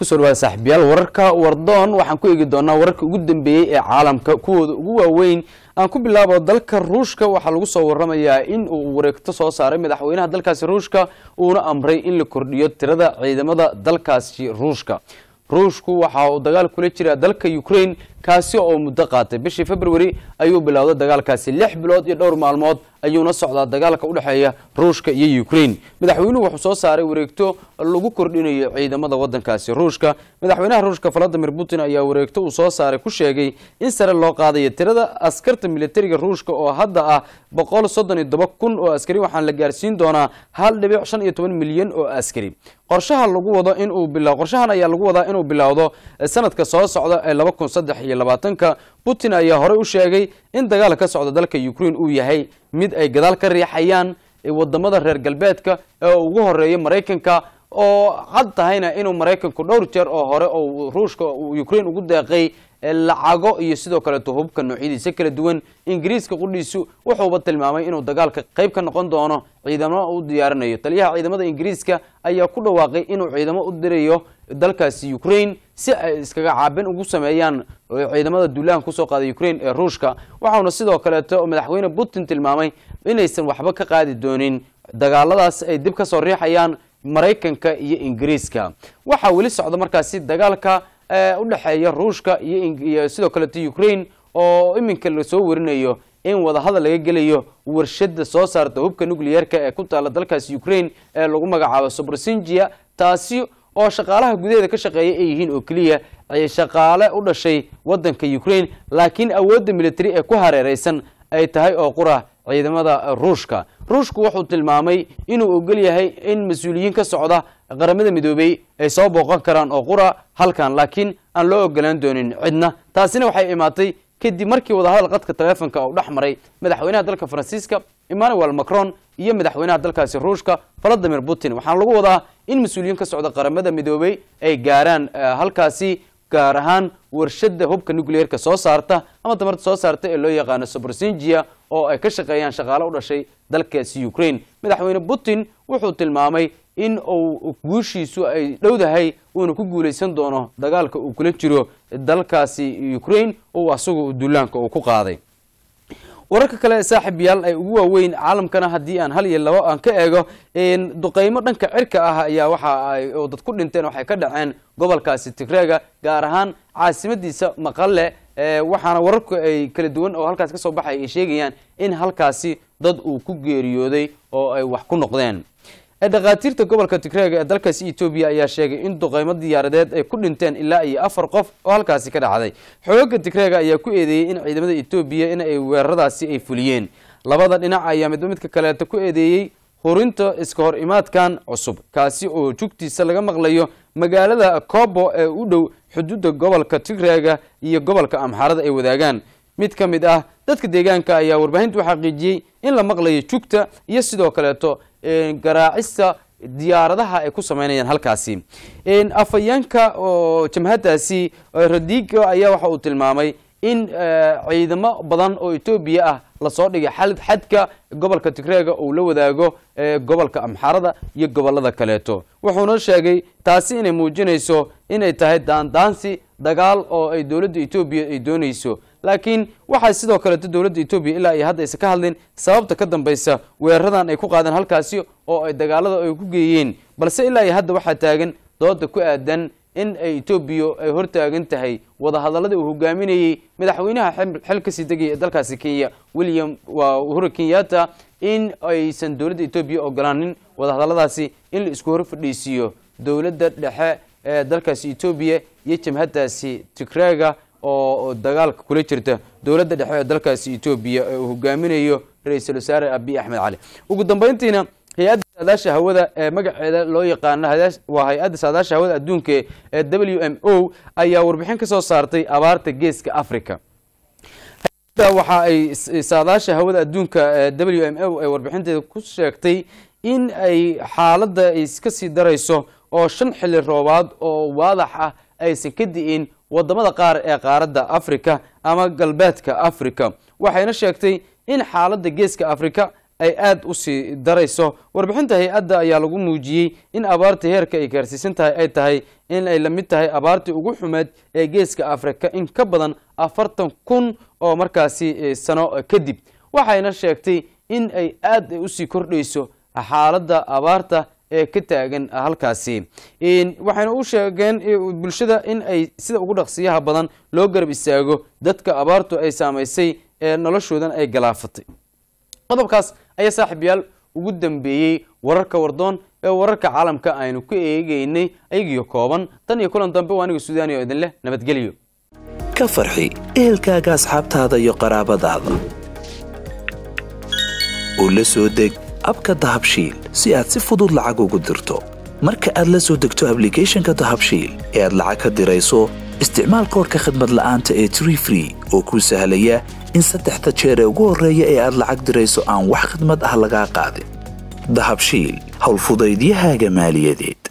kusoo dhawaada saaxiibayaal wararka wardoon waxaan ku eegi doonaa wararka ugu dambeeyey ee caalamka kuwooda ugu waaweyn aan ku bilaabo dalka ruushka waxaa lagu soo waramayaa in uu wareegto soo saaray madaxweynaha dalkaasi ruushka uuna amray in la kordhiyo tirada ciidamada dalkaasi ruushka ruushku waxa uu dagaal kula jiraa dalka ukraine kaasi oo muddo qaatay bishii february ayuu bilowday dagaalkaasi lix bilood iyo dhowr maalmood ayuuna socdaa dagaalka udhexeeya ruushka iyo ukraine madaxweynuhu wuxuu soo saaray wareegto lagu kordhinayo ciidamada wadankaasi ruushka madaxweynaha ruushka valadimir putin ayaa wareegto uu soo saaray ku sheegay in sare loo qaadayo tirada askarta militariga ruushka oo hadda ah boqol soddon iyo toba kun oo askari waxaana la gaarsiin doonaa hal dhibic shan iyo toban milyan oo askari qorshaha lagu wado inuu bila qorshahan ayaa lagu wadaa inuu bilowdo sanadka soo socda ee laba kun saddex iyo labaatanka putin ayaa horey u sheegay in dagaal ka socda dalka ukraine uu yahay mid ay gadaal ka riixayaan wadamada reer galbeedka ee ugu horeeya maraykanka oo cad tahayna inuu maraykanku dhowr jeer oo hore oo ruushka ukraine ugu deeqay lacago iyo sidoo kaleeto hubka noocyadiisa kala duwan ingiriiska qudhiisu wuxuuba tilmaamay inuu dagaalka qayb ka noqon doono ciidamo u diyaarinayo taliyaha ciidamada ingiriiska ayaa ku dhawaaqay inuu ciidamo u dirayo dalkaasi ukraine si ay iskaga caabin ugu sameeyaan ciidamada duulahan kusoo qaaday ukraine ee ruushka waxauna sidoo kaleeto madaxweyne putin tilmaamay inaysan waxba ka qaadi doonin dagaaladaas ay dib kasoo riixayaan maraykanka iyo ingiriiska waxaa weli socda markaasi dagaalka udhexeeya ruushka iyo sidoo kaleeto ukraine oo iminka lasoo warinayo in wadahadal laga gelayo warshada soo saarta hubka nucleyeerka ee ku taala dalkaasi ukraine ee lagu magacaabo sobrsingia taasi oo shaqaalaha gudaheeda ka shaqeeya ay yihiin oo keliya shaqaale u dhashay wadanka ukraine laakiin awoodda military ee ku hareereysan ay tahay oo qura ciidamada ruushka ruushku wuxuu tilmaamay inuu ogol yahay in mas-uuliyiin ka socda qaramada midoobey ay soo booqan karaan oo qura halkan laakiin aan loo ogolaan doonin cidna taasina waxay imaatay kadib markii wadahadal qadka taleefonka uu dhex maray madaxweynaha dalka faransiiska emmanuel macron iyo madaxweynaha dalkaasi ruushka valadimir putin waxaana lagu wadaa in mas-uuliyiin ka socda qaramada midoobey ay gaaraan halkaasi gaar ahaan warshada hubka nucleerka soo saarta ama tamarta soo saarta ee loo yaqaano sobrsingia oo ay ka shaqeeyaan shaqaale u dhashay dalkaasi ukraine madaxweyne putin wuxuu tilmaamay in uu guushiisu ay dhowdahay uuna ku guulaysan doono dagaalka uu kula jiro dalkaasi ukraine oo asagu duulaanka uu ku qaaday wararka kale ee saaxib yaal ay ugu waaweyn caalamkana haddii aan hal iyo labo aan ka eego duqeymo dhanka cirka ah ayaa waxa ay oo dad ku dhinteen waxay ka dhaceen gobolkaasi tigreega gaar ahaan caasimadiisa maqale waxaana wararku ay kala duwan oo halkaasi kasoo baxay ay sheegayaan in halkaasi dad uu ku geeriyooday oo ay wax ku noqdeen dhakhaatiirta gobolka tigreega ee dalkaasi etoobiya ayaa sheegay in duqeymo diyaaradeed ay ku dhinteen ilaa iyo afar qof oo halkaasi ka dhacday xooga tigreega ayaa ku eedeeyey in ciidamada etoobiya in ay weeraradaasi ay fuliyeen labada dhinac ayaa midba midka kaleeta ku eedeeyey hurinta iska hor imaadkan cusub kaasi oo jugtiisa laga maqlayo magaalada kobo ee u dhow xuduudda gobolka tigreega iyo gobolka amxaarada ay wadaagaan mid ka mid ah dadka deegaanka ayaa warbaahinta u xaqiijiyey in la maqlayo jugta iyo sidoo kaleeto garaacista diyaaradaha ay ku sameynayaan halkaasi afhayeenka oo jamhadaasi radigo ayaa waxa uu tilmaamay in ciidamo badan oo etoobiya ah lasoo dhigay xadka gobolka tigreega uu la wadaago gobolka amxaarada iyo gobolada kaleeto wuxuuna sheegay taasi inay muujinayso inay tahay daandaansi dagaal oo ay dowladda etoobiya ay doonayso laakiin waxaa sidoo kaleeto dowladda etoobiya ilaa iyo hadda aysan ka hadlin sababta ka dambaysa weeraradan ay ku qaadeen halkaasi oo ay dagaalada ay ku geeyeen balse ilaa iyo hadda waxaa taagan dooda ku aadan in ay etoobiya ay hortaagan tahay wadahadaladii uu hogaaminayey madaxweynaha xil kasii degaya ee dalkaasi kenya william waa uhuru kenyatta in aysan dowladda etoobiya ogolaanin wadahadaladaasi in la isku hor fadhiisiiyo dowladda dhexe ee dalkaasi etoobiya iyo jamhadaasi tigreega oo dagaalka kula jirta dowladda dhexe ee dalkaasi etoobiya ee uu hogaaminayo ra-iisul wasaare abiy axmed cali ugu dambeyntiina hay-adda saadaasha hawada ee magaceeda loo yaqaano waa hay-adda saadaasha hawada adduunka ee w m o ayaa warbixin ka soo saartay abaarta geeska africa hay-adda waxa ay saadaasha hawada adduunka ee w m o ay warbixinteeda ku sheegtay in ay xaaladda ay kasii darayso oo shan xilli roobaad oo waadax ah aysan ka di'in wadamada qaar ee qaaradda africa ama galbeedka africa waxayna sheegtay in xaaladda geeska africa ay aada u sii darayso warbixinta hay-adda ayaa lagu muujiyey in abaarta heerka ay gaarsiisan tahay ay tahay in ay la mid tahay abaartii ugu xumeed ee geeska afrika in ka badan afartan kun oo markaasi sano kadib waxayna sheegtay in ay aada usii kordhayso xaaladda abaarta ee ka taagan halkaasi waxayna u sheegeen bulshada in ay sida ugu dhaqsiyaha badan loo garab istaago dadka abaartu ay saamaysay ee noloshoodan ay galaafatay qodobkaas ayaa saaxiib yaal ugu dambeeyey wararka wardoon ee wararka caalamka aynu ku eegeynay ayagiyo kooban tan iyo kulan dambe waa aniga suudaani oo idin leh nabadgelyo ka farxi ehelkaaga asxaabtaada iyo qaraabadaada oo la soo deg abka dahabshiil si aad si fudud lacag ugu dirto marka aad la soo degto ablicathonka dahabshiil ee aad lacag ka dirayso isticmaal koorka khadmad la'aanta ee tree free oo kuu sahlaya in saddexda jeer ee ugu horreeya ee aad lacag dirayso aan wax khidmad ah lagaa qaadin dahabshiil howlfudaydiyahaaga maaliyadeed